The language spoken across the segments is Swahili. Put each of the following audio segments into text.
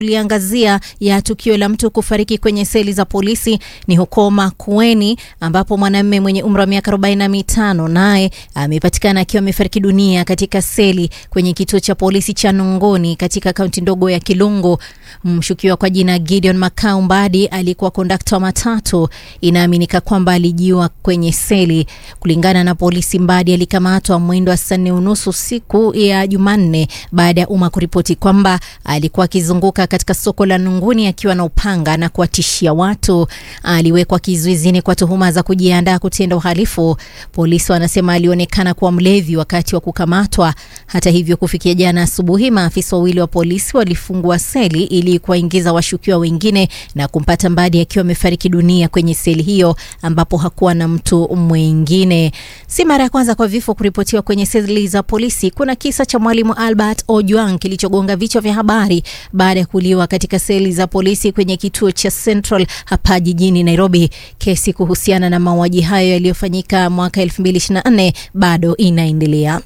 liangazia ya tukio la mtu kufariki kwenye seli za polisi ni huko Makueni ambapo mwanamume mwenye umri wa miaka 45 naye amepatikana akiwa amefariki dunia katika seli kwenye kituo cha polisi cha Nungoni katika kaunti ndogo ya Kilungu. Mshukiwa kwa jina Gideon Makau Mbadi alikuwa kondakta wa matatu. Inaaminika kwamba alijiua kwenye seli. Kulingana na polisi, Mbadi alikamatwa mwendo wa saa nne unusu siku ya Jumanne baada ya umma kuripoti kwamba alikuwa akizunguka katika soko la Nunguni akiwa na upanga na kuwatishia watu. Aliwekwa kizuizini kwa tuhuma za kujiandaa kutenda uhalifu. Polisi wanasema alionekana kuwa mlevi wakati wa kukamatwa. Hata hivyo, kufikia jana asubuhi, maafisa wawili wa polisi walifungua seli ili kuwaingiza washukiwa wengine na kumpata Mbadi akiwa amefariki dunia kwenye seli hiyo ambapo hakuwa na mtu mwingine. Si mara ya kwanza kwa vifo kuripotiwa kwenye seli za polisi. Kuna kisa cha mwalimu Albert Ojwang kilichogonga vichwa vya habari baada ya kuuliwa katika seli za polisi kwenye kituo cha Central hapa jijini Nairobi. Kesi kuhusiana na mauaji hayo yaliyofanyika mwaka 2024 bado inaendelea.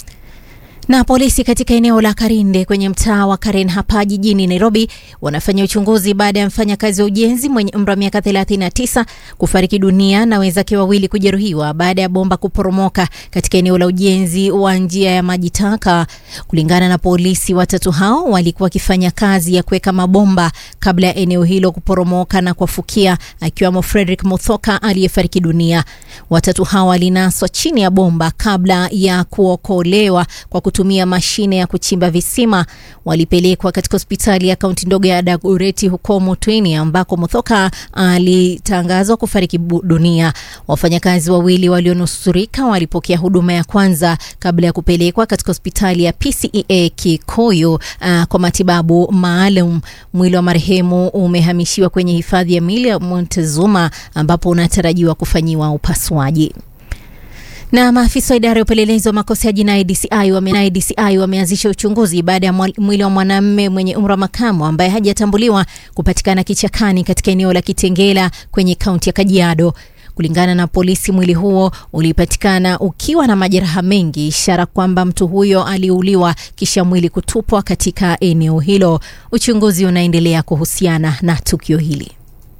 Na polisi katika eneo la Karinde kwenye mtaa wa Karen hapa jijini Nairobi wanafanya uchunguzi baada ya mfanyakazi wa ujenzi mwenye umri wa miaka 39 kufariki dunia na wenzake wawili kujeruhiwa baada ya bomba kuporomoka katika eneo la ujenzi wa njia ya maji taka. Kulingana na polisi, watatu hao walikuwa wakifanya kazi ya kuweka mabomba kabla ya eneo hilo kuporomoka na kuwafukia, akiwemo Frederick Muthoka aliyefariki dunia. Watatu hao walinaswa chini ya bomba kabla ya kuokolewa kwa kutumia mashine ya kuchimba visima. Walipelekwa katika hospitali ya kaunti ndogo ya Dagoretti huko Mutweni ambako Muthoka alitangazwa kufariki dunia. Wafanyakazi wawili walionusurika walipokea huduma ya kwanza kabla ya kupelekwa katika hospitali ya PCEA Kikuyu uh, kwa matibabu maalum. Mwili wa marehemu umehamishiwa kwenye hifadhi ya mili ya Montezuma ambapo unatarajiwa kufanyiwa upasuaji na maafisa wa idara ya upelelezi wa makosa ya jinai DCI wame DCI wameanzisha uchunguzi baada ya mwili wa mwanamume mwenye umri wa makamo ambaye hajatambuliwa kupatikana kichakani katika eneo la Kitengela kwenye kaunti ya Kajiado. Kulingana na polisi, mwili huo ulipatikana ukiwa na majeraha mengi, ishara kwamba mtu huyo aliuliwa kisha mwili kutupwa katika eneo hilo. Uchunguzi unaendelea kuhusiana na tukio hili.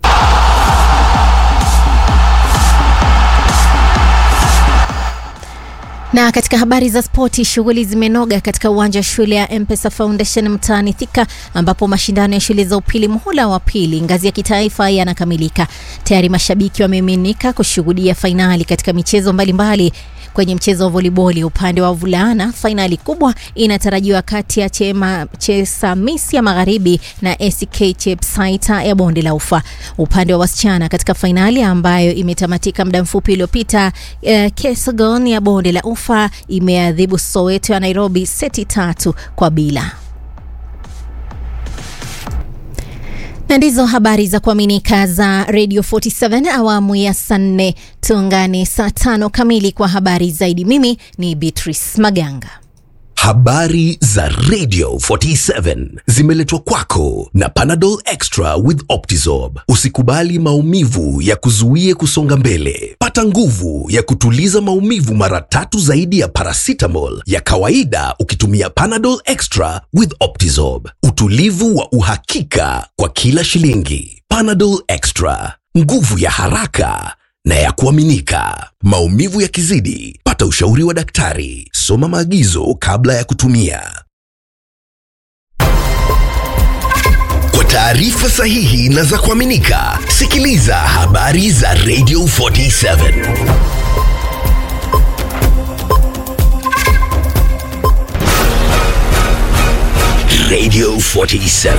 Na katika habari za spoti, shughuli zimenoga katika uwanja wa shule ya M-Pesa Foundation mtaani Thika, ambapo mashindano ya shule za upili muhula wa pili ngazi ya kitaifa yanakamilika. Tayari mashabiki wamemiminika kushuhudia fainali katika michezo mbalimbali mbali. Kwenye mchezo wa voliboli upande wa vulana, fainali kubwa inatarajiwa kati ya Chema Chesamisi ya Magharibi na ACK Chepsaita ya Bonde la Ufa. Upande wa wasichana katika fainali ambayo imetamatika muda mfupi uliopita, eh, Kesagon ya Bonde la Ufa imeadhibu Soweto ya Nairobi seti tatu kwa bila. na ndizo habari za kuaminika za Radio 47 awamu ya saa nne. Tuungane saa tano kamili kwa habari zaidi. Mimi ni Beatrice Maganga. Habari za Radio 47 zimeletwa kwako na Panadol Extra with Optizorb. Usikubali maumivu ya kuzuie kusonga mbele. Pata nguvu ya kutuliza maumivu mara tatu zaidi ya paracetamol ya kawaida ukitumia Panadol Extra with Optizorb. Utulivu wa uhakika kwa kila shilingi. Panadol Extra, nguvu ya haraka na ya kuaminika. Maumivu yakizidi, pata ushauri wa daktari. Soma maagizo kabla ya kutumia. Kwa taarifa sahihi na za kuaminika, sikiliza habari za Radio 47. Radio 47.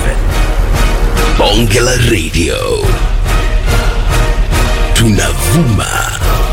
Bonge la Radio. Tunavuma